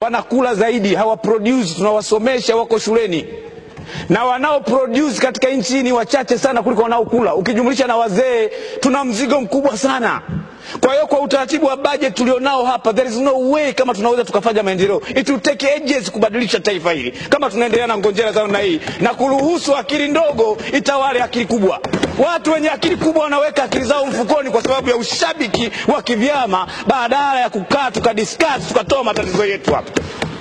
wanakula zaidi, hawaproduce, tunawasomesha, wako shuleni na wanao produce katika nchi hii ni wachache sana kuliko wanaokula. Ukijumlisha na wazee, tuna mzigo mkubwa sana. Kwa hiyo kwa utaratibu wa budget tulionao hapa, there is no way kama tunaweza tukafanya maendeleo. It will take ages kubadilisha taifa hili kama tunaendelea na ngonjera za namna hii na kuruhusu akili ndogo itawale akili kubwa. Watu wenye akili kubwa wanaweka akili zao mfukoni kwa sababu ya ushabiki wa kivyama, badala ya kukaa tukadiscuss tukatoa matatizo yetu hapa.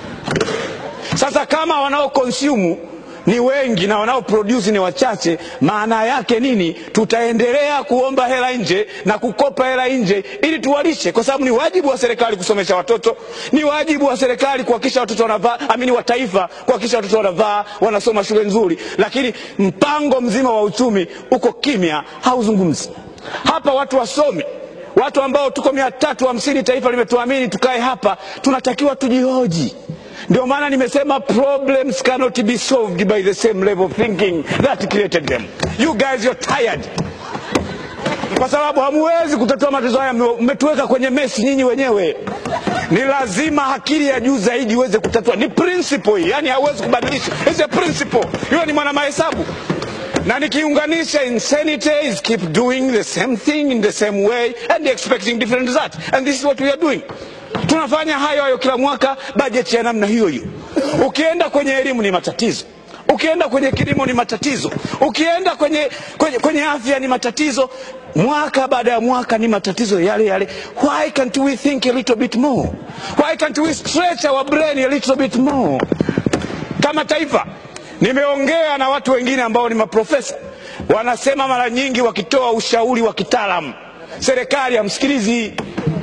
Sasa kama wanao consume ni wengi na wanao produce ni wachache, maana yake nini? Tutaendelea kuomba hela nje na kukopa hela nje ili tuwalishe, kwa sababu ni wajibu wa serikali kusomesha watoto, ni wajibu wa serikali kuhakikisha watoto wanavaa, amini wa taifa kuhakikisha watoto wanavaa, wanasoma shule nzuri, lakini mpango mzima wa uchumi uko kimya, hauzungumzi hapa. Watu wasomi watu ambao tuko mia tatu hamsini, taifa limetuamini tukae hapa, tunatakiwa tujihoji. Ndio maana nimesema problems cannot be solved by the same level of thinking that created them. You guys you're tired, kwa sababu hamuwezi kutatua matatizo haya, mmetuweka kwenye mesi nyinyi wenyewe. Ni lazima akili ya juu zaidi iweze kutatua. Ni principle hii, yani hauwezi kubadilisha, it's a principle. Hiyo ni mwana mahesabu na nikiunganisha insanity is keep doing the same thing in the same way and expecting different result and this is what we are doing tunafanya hayo hayo kila mwaka, bajeti ya namna hiyo hiyo. Ukienda kwenye elimu ni matatizo, ukienda kwenye kilimo ni matatizo, ukienda kwenye, kwenye, kwenye afya ni matatizo, mwaka baada ya mwaka ni matatizo yale yale. Why can't we think a little bit more? Why can't we stretch our brain a little bit more kama taifa? Nimeongea na watu wengine ambao ni maprofesa, wanasema mara nyingi wakitoa ushauri wa kitaalamu, serikali hamsikilizi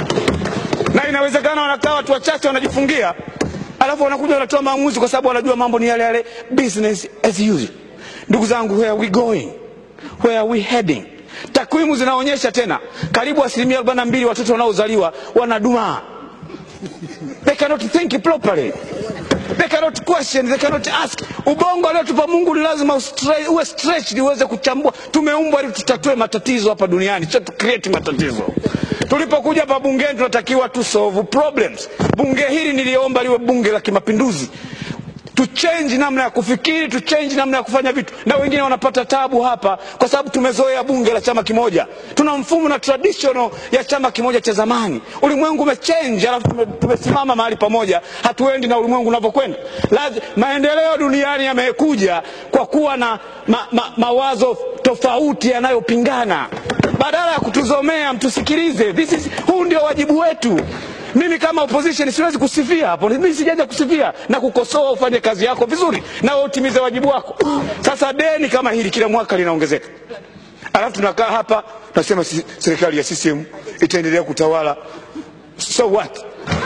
na inawezekana wanakaa watu wachache wanajifungia, alafu wanakuja wanatoa maamuzi, kwa sababu wanajua mambo ni yale yale, business as usual. Ndugu zangu, where are we going? Where are we heading? Takwimu zinaonyesha tena, karibu asilimia arobaini na mbili watoto wanaozaliwa wanadumaa. They cannot think properly. They cannot question, they cannot ask. Ubongo aliotupa Mungu ni lazima uwe stretched uweze kuchambua. Tumeumbwa ili tutatue matatizo hapa duniani, sio tu create matatizo. Tulipokuja hapa bungeni tunatakiwa tu solve problems. Bunge hili niliomba liwe bunge la kimapinduzi, tu change namna ya kufikiri, tu change namna ya kufanya vitu, na wengine wanapata tabu hapa kwa sababu tumezoea bunge la chama kimoja. Tuna mfumo na traditional ya chama kimoja cha zamani. Ulimwengu umechange, alafu tumesimama mahali pamoja, hatuendi na ulimwengu unavyokwenda. Maendeleo duniani yamekuja kwa kuwa na ma, ma, mawazo tofauti yanayopingana badala ya kutuzomea mtusikilize. This is, huu ndio wajibu wetu. Mimi kama opposition siwezi kusifia hapo, mimi sijaja kusifia na kukosoa. Ufanye kazi yako vizuri na wewe utimize wajibu wako. Sasa deni kama hili kila mwaka linaongezeka, alafu tunakaa hapa tunasema serikali ya CCM itaendelea kutawala. So what?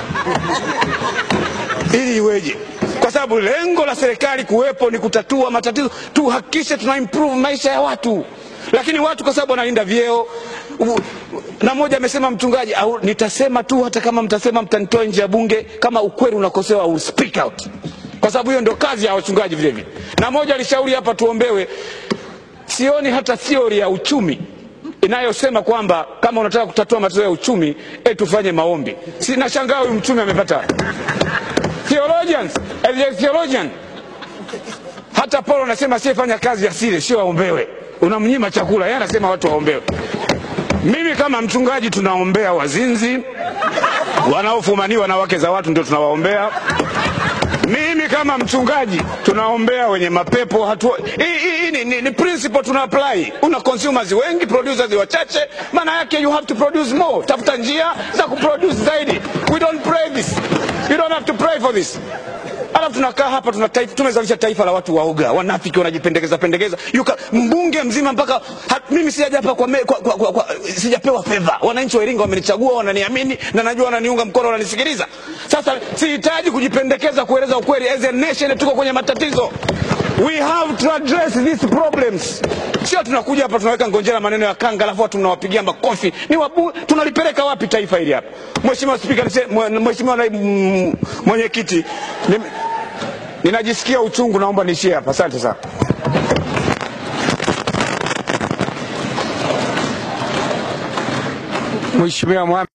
ili iweje? Kwa sababu lengo la serikali kuwepo ni kutatua matatizo, tuhakikishe tuna improve maisha ya watu lakini watu kwa sababu wanalinda vyeo na mmoja amesema mchungaji, au nitasema tu hata kama mtasema mtanitoa nje ya bunge, kama ukweli unakosewa, au speak out, kwa sababu hiyo ndio kazi ya wachungaji vile vile. Na mmoja alishauri hapa tuombewe. Sioni hata theory ya uchumi inayosema kwamba kama unataka kutatua matatizo ya uchumi eh, tufanye maombi. Si nashangaa huyu mchumi amepata theologians, as a theologian. Hata Paulo anasema asiyefanya kazi asile, sio aombewe unamnyima chakula, yeye anasema watu waombewe. Mimi kama mchungaji, tunaombea wazinzi wanaofumaniwa na wake za watu, ndio tunawaombea. Mimi kama mchungaji, tunaombea wenye mapepo. Hatu hii ni, ni, ni principle tuna apply. Una consumers wengi, producers wachache, maana yake you have to produce more. Tafuta njia za kuproduce zaidi. We don't pray this, you don't have to pray for this alafu tunakaa hapa tuna taifa, tumezalisha taifa la watu waoga, wanafiki, wanajipendekeza pendekeza. Yuka mbunge mzima mpaka hat, mimi sijaja hapa kwa, kwa, kwa, kwa, kwa sijapewa fedha. Wananchi wa Iringa wamenichagua, wananiamini na najua wananiunga mkono, wananisikiliza. Sasa sihitaji kujipendekeza kueleza ukweli. As a nation tuko kwenye matatizo. We have to address these problems. Sio tunakuja hapa tunaweka ngonjera maneno ya kanga, alafu watu mnawapigia makofi. Ni wabu, tunalipeleka wapi taifa hili hapa? Mheshimiwa Spika, Mheshimiwa Mwenyekiti, ninajisikia uchungu, naomba niishie hapa. Asante sana. Mheshimiwa